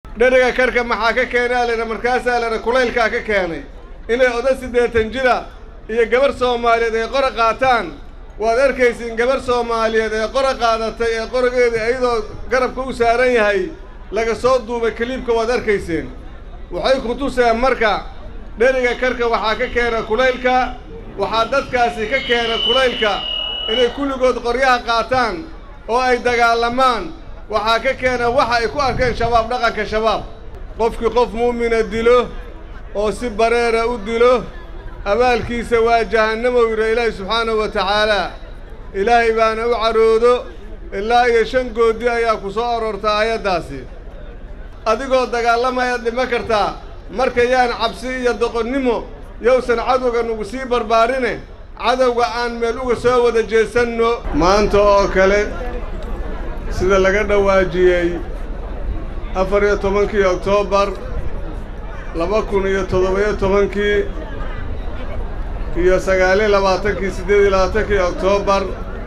dheriga karka maxaa ka keenaa layidha markaasaa layidha kulaylkaa ka keenay inay oda siddeetan jira iyo gabarh soomaaliyeed ay qora qaataan waad arkaysiin gabarh soomaaliyeed ee qora qaadatay ee qorigeedii iyadoo garabka u saaran yahay laga soo duubay kaliibka waad arkayseen waxay ku tuseen marka dheriga karka waxaa ka keena kulaylka waxaa dadkaasi ka keena kulaylka inay kulligood qoryaha qaataan oo ay dagaalamaan waxaa ka keena waxa ay ku arkeen shabaab dhaqanka shabaab qofkii qof mu'mina dilo oo si bareera u dilo abaalkiisa waa jahannamo yidha ilaahi subxaanahu wa tacaalaa ilaahay baana u caroodo ilaa iyo shan goodi ayaa ku soo aroorta aayaddaasi adigoo dagaalamayaad dhima kartaa marka yaan cabsi iyo doqonnimo yowsan cadowga nugu sii barbaarine cadowga aan meel uga soo wada jeesanno maanta oo kale sida laga dhawaajiyey afar iyo tobankii oktoobar laba kun iyo toddoba-iyo tobankii iyo sagaaliyo labaatankii siddeed iyo labaatankii oktoobar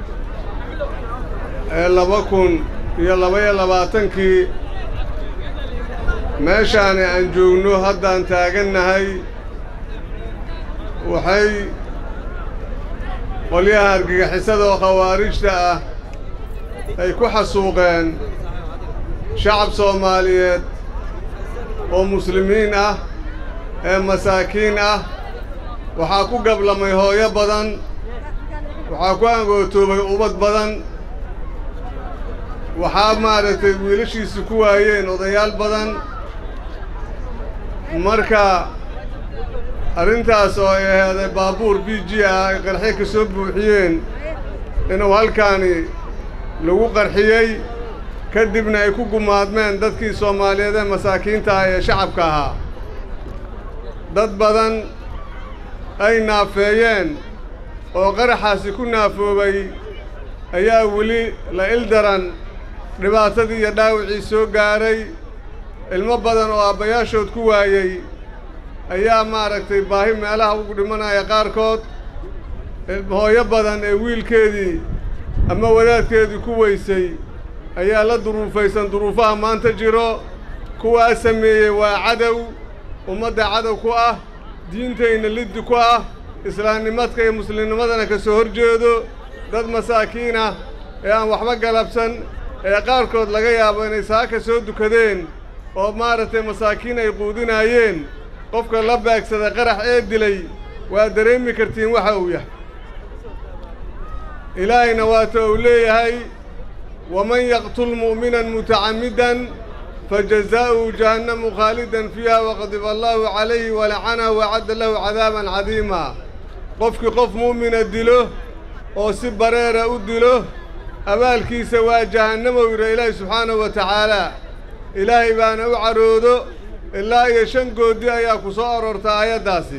ee laba kun iyo laba-iyo labaatankii meeshaani aan joogno haddaan taagannahay waxay qolyaha argagixisada oo khawaarijta ah ay ku xasuuqeen shacab soomaaliyeed oo muslimiin ah ee masaakiin ah waxaa ku gablamay hooyo badan waxaa ku angootoobay ubad badan waxaa maaragtay wiilashiisi ku waayeen odayaal badan marka arrintaas oo ay aheeday baabuur b g ah ay qarxi ka soo buuxiyeen inuu halkaani lagu qarxiyey ka dibna ay ku gumaadmeen dadkii soomaaliyeed ee masaakiinta ah ee shacabka ahaa dad badan ay naafeeyeen oo qaraxaasi ku naafoobay ayaa weli la ildaran dhibaatadii iyo dhaawacii soo gaaray ilmo badan oo aabbayaashood ku waayey ayaa maaragtay baahi meelaha ugu dhimanaya qaarkood hooyo badan ee wiilkeedii ama wadaadkeedii ku weysay ayaa la duruufaysan duruufaha maanta jiro kuwaa sameeyey waa cadow ummadda cadow ku ah diintayna liddi ku ah islaamnimadka iyo muslimnimadana ka soo hor jeedo dad masaakiin ah ee aan waxba galabsan ee qaarkood laga yaabo inay saaka soo dukadeen oo maaragtay masaakiin ay quudinaayeen qofka la beegsaday qarax ee dilay waa dareemi kartiin waxa uu yahay ilaahayna waata uu leeyahay waman yaqtul mu'minan mutacammidan fajazaa'uhu jahannamu khaalidan fiiha waqadiba allaahu calayhi walacanahu wacadda lahu cadaaban cadiima qofkii qof mu'mina dilo oo si bareera u dilo abaalkiisa waa jahannamo yidha ilaahi subxaanahu wa tacaalaa ilaahay baana u caroodo ilaa iyo shan goodi ayaa ku soo aroorta aayaddaasi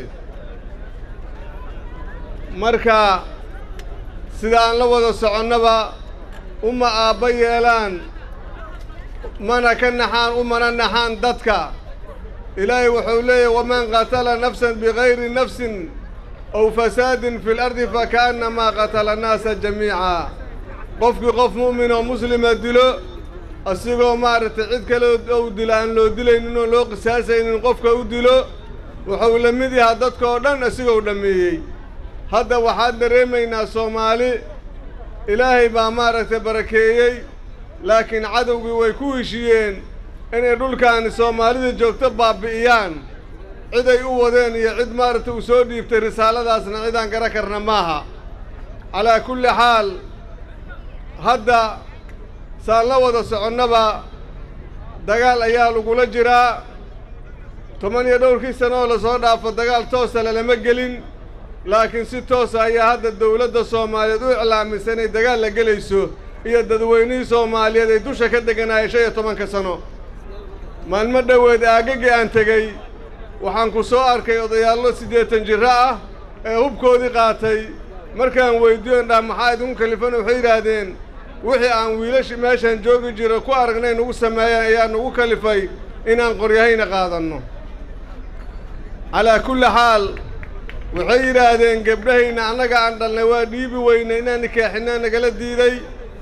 marka sida aan la wada soconnaba uma aabba yeelaan mana ka naxaan umana naxaan dadka ilaahay wuxuu leeyahy waman qatala nafsan bigayri nafsin aw fasaadin fi lardi fakaannamaa qatala annaasa jamiica qofkii qof mu'min oo muslima dilo asigoo maaragtay cid kale ou dilo aan loo dilaynin oo loo qisaasaynin qofka u dilo wuxuu la mid yahaa dadka oo dhan asigou dhammeeyey hadda waxaan dareemaynaa soomaali ilaahay baa maaragtay barakeeyey laakiin cadowgii way ku heshiiyeen inay dhulkaani soomaalida joogto baabbi'iyaan ciday u wadeen iyo cid maaragtay uu soo dhiibtay risaaladaasna cidaan gara karna maaha calaa kulli xaal hadda saan la wada soconnaba dagaal ayaa lagula jiraa toban iyo dhowrkii sano oo lasoo dhaafo dagaal toosa lalama gelin laakiin si toosa ayaa hadda dawladda soomaaliyeed u iclaamisa inay dagaal la gelayso iyo dadweynihii soomaaliyeed ay dusha ka deganaayeen shan iyo tobanka sano maalmo dhoweed aagagii aan tegey waxaan ku soo arkay odayaallo siddeetan jirro ah ee hubkoodii qaatay markaan weyddiyo indhaa maxaa idinku kalifan waxay yidhaahdeen wixii aan wiilashi meeshaan joogi jiro ku aragnay nugu sameeyeen ayaa nugu kalifay inaan qoryahayna qaadanno calaa kulli xaal waxay yidhaahdeen gebdhahayna annaga aan dhalnay waa dhiibi weynay inaan nikaaxinaa nagala diiday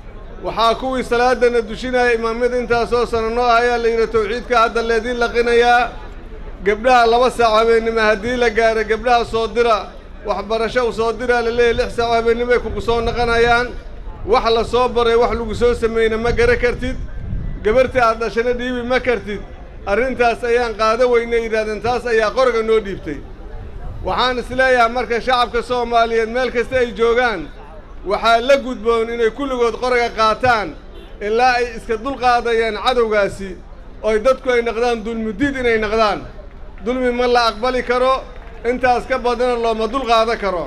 waxaa kuwii salaadana dushinaya imaamyada intaasoo sano noo ahayaa la yidhi tawxiidka hadda leediin laqinayaa gebdhaha laba saac habeennimo haddii la gaaro gebdhaha soo dira waxbarasho u soo diraa la leeyahy lix saac habeennimoay kugu soo naqanayaan wax la soo baray wax lagu soo sameeyna ma gara kartid gabartii aad dhashana dhiibi ma kartid arrintaas ayaan qaado weynay yidhahdeen taas ayaa qoriga noo dhiibtay waxaan isleeyahay marka shacabka soomaaliyeed meel kasta ay joogaan waxaa la gudboon inay kulligood qoriga qaataan ilaa ay iska dulqaadayaan cadowgaasi ooy dadku ay naqdaan dulmudiid inay naqdaan dulmi ma la aqbali karo intaas ka badana looma dulqaado karo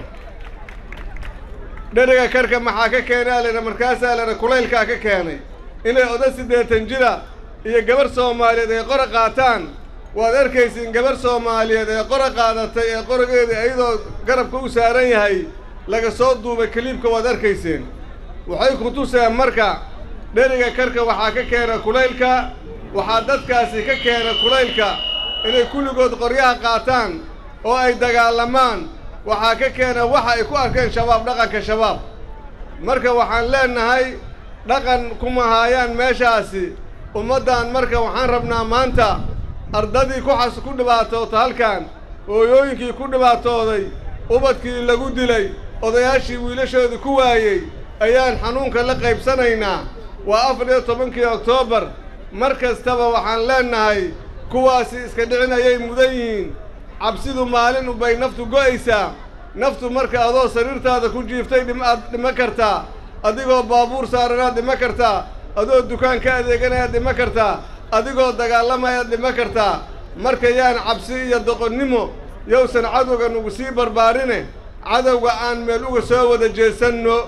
dheriga karka maxaa ka keenaa laydha markaasaa laydha kulaylkaa ka keenay inay oda siddeetan jira iyo gabarh soomaaliyeed ay qora qaataan waad arkaysiin gabarh soomaaliyeed ee qora qaadatay ee qorigeeda iyadoo garabka u saaran yahay laga soo duubay kaliibka waad arkayseen waxay ku tuseen marka dheriga karka waxaa ka keena kulaylka waxaa dadkaasi ka keena kulaylka inay kulligood qoryaha qaataan oo ay dagaalamaan waxaa ka keena waxa ay ku arkeen shabaab dhaqanka shabaab marka waxaan leennahay dhaqan kuma haayaan meeshaasi ummaddan marka waxaan rabnaa maanta ardadii ku xas ku dhibaatoota halkan hooyooyinkii ku dhibaatooday ubadkii lagu dilay odayaashii wiilashoodii ku waayey ayaan xanuunka la qaybsanaynaa waa afar iyo tobankii oktoobar mar kastaba waxaan leennahay kuwaasi iska dhicin ayay mudan yihiin cabsidu maalin ubay naftu go'aysaa naftu marka adoo sariirtaada ku jiiftay dhimaad dhima kartaa adigoo baabuur saaranaad dhima kartaa adoo dukaan ka adeeganayaad dhima kartaa adigoo dagaalamayaad dhima kartaa marka yaan cabsi iyo doqonnimo yowsan cadowga nugu sii barbaarine cadowga aan meel uga soo wada jeesanno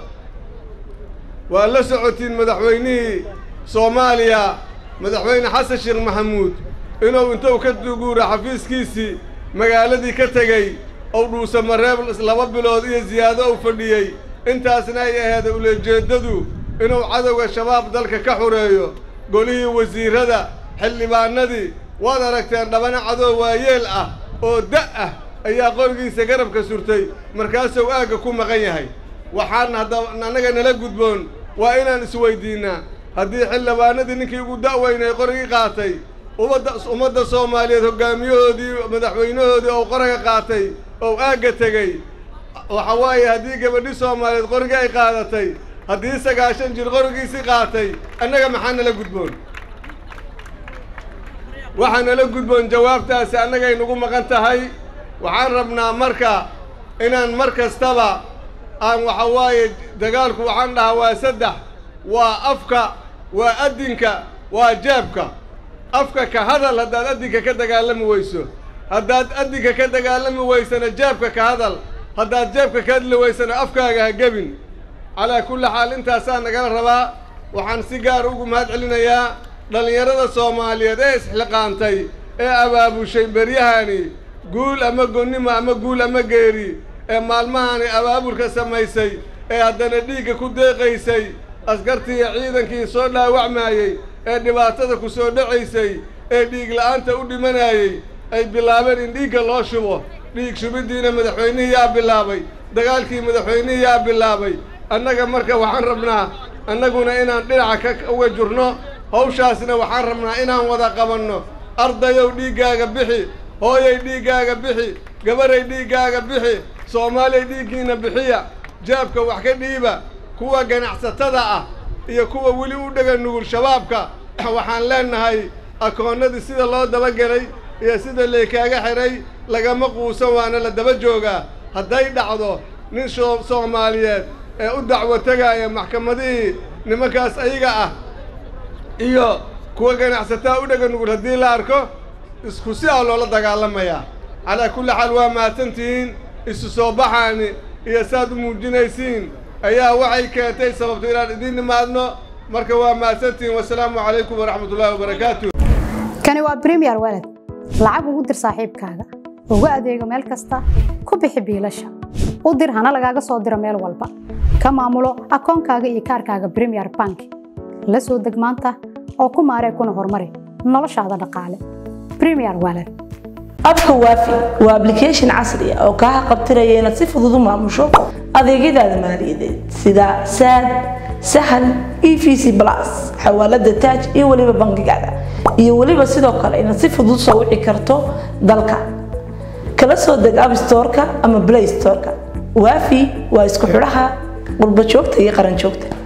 waa la socotiin madaxweynihii soomaaliya madaxweyne xasan sheekh maxamuud inuu intuu ka duguura xafiiskiisii magaaladii ka tegey ou dhuusa mareeb laba bilood iyo ziyaado u fadhiyey intaasna ay ahayd ulejeeddadu inuu cadowga shabaab dalka ka xureeyo golihii wasiirrada xildhibaanadii waad aragteen dhabana cadow waayeel ah oo da' ah ayaa qorigiisa garabka surtay markaasuu aagga ku maqan yahay waxaan haddaba annaga nala gudboon waa inaan isweydiinnaa haddii xildhibaanadii ninkii ugu da'weynay qorigii qaatay ummadda ummadda soomaaliyeed hoggaamiyahoodii madaxweynahoodii ou qoriga qaatay ou aagga tegey waxa waaye haddii gabadhi soomaaliyeed qorigii ay qaadatay haddii sagaashan jir qorigiisii qaatay annaga maxaa nala gudboon waxaa nala gudboon jawaabtaasi annagay nagu maqan tahay waxaan rabnaa marka inaan mar kastaba aan waxa waaye dagaalku waxaan dhahaa waa saddex waa afka waa addinka waa jeebka afka ka hadal haddaad addinka ka dagaalami weyso haddaad addinka ka dagaalami weysana jeebka ka hadal haddaad jeebka ka hadli weysana afkaaga ha gebin calaa kulli xaal intaasaa nagala rabaa waxaan si gaar ugu mahad celinayaa dhallinyarada soomaaliyeed ee isxilqaantay ee abaabushay beryahani guul ama gonnimo ama guul ama geeri ee maalmahani abaabulka samaysay ee haddana dhiigga ku deeqaysay askartii iyo ciidankii soo dhaawacmaayey ee dhibaatada ku soo dhacaysay ee dhiig la'aanta u dhimanayey ay bilaabeen in dhiigga loo shubo dhiig shubiddiina madaxweynihii yaa bilaabay dagaalkii madaxweynihii yaa bilaabay annaga marka waxaan rabnaa annaguna inaan dhinaca ka uga jirno hawshaasna waxaan rabnaa inaan wada qabanno ardayow dhiiggaaga bixi hooyay dhiiggaaga bixi gabaray dhiiggaaga bixi soomaaliyay dhiiggiina bixiya jaabka wax ka dhiiba kuwa ganacsatada ah iyo kuwa weli u dhega nugul shabaabka waxaan leennahay akoonnadii sida loo dabagelay iyo sida laykaaga xidhay lagama quusan waana la daba joogaa hadday dhacdo nin soomaaliyeed ee u dacwo tegaaya maxkamadihii nimankaas ayaga ah iyo kuwa ganacsataa u dhega nugul haddii la arko isku si ah loola dagaalamayaa calaa kulli xaal waa mahadsantihiin isu soo baxaani iyo saaad u muujinaysiin ayaa waxay keentay sababto inaan idiin nimaadno marka waa mahadsantihiin wasalaamu calaykum waraxmat ullaahi wabarakaatu kani waa bremiyer walad lacag ugu dir saaxiibkaaga ugu adeego meel kasta ku bixi biilasha u dir hana lagaaga soo diro meel walba ka maamulo akoonkaaga iyo kaarkaaga bremiyer bank la soo deg maanta oo ku maaree kuna horumari noloshaada dhaqaale bremiyer walad abka waafi waa ablication casri ah oo kaa qabtiraya inaad si fudud u maamusho adeegyadaada maaliyadeed sida saad sahal e v c plus xawaalada taaj iyo weliba bangigaada iyo weliba sidoo kale inaad si fudud soo wici karto dalka kala soo deg abstoreka ama play storeka waafi waa isku xidhaha qurba joogta iyo qaran joogta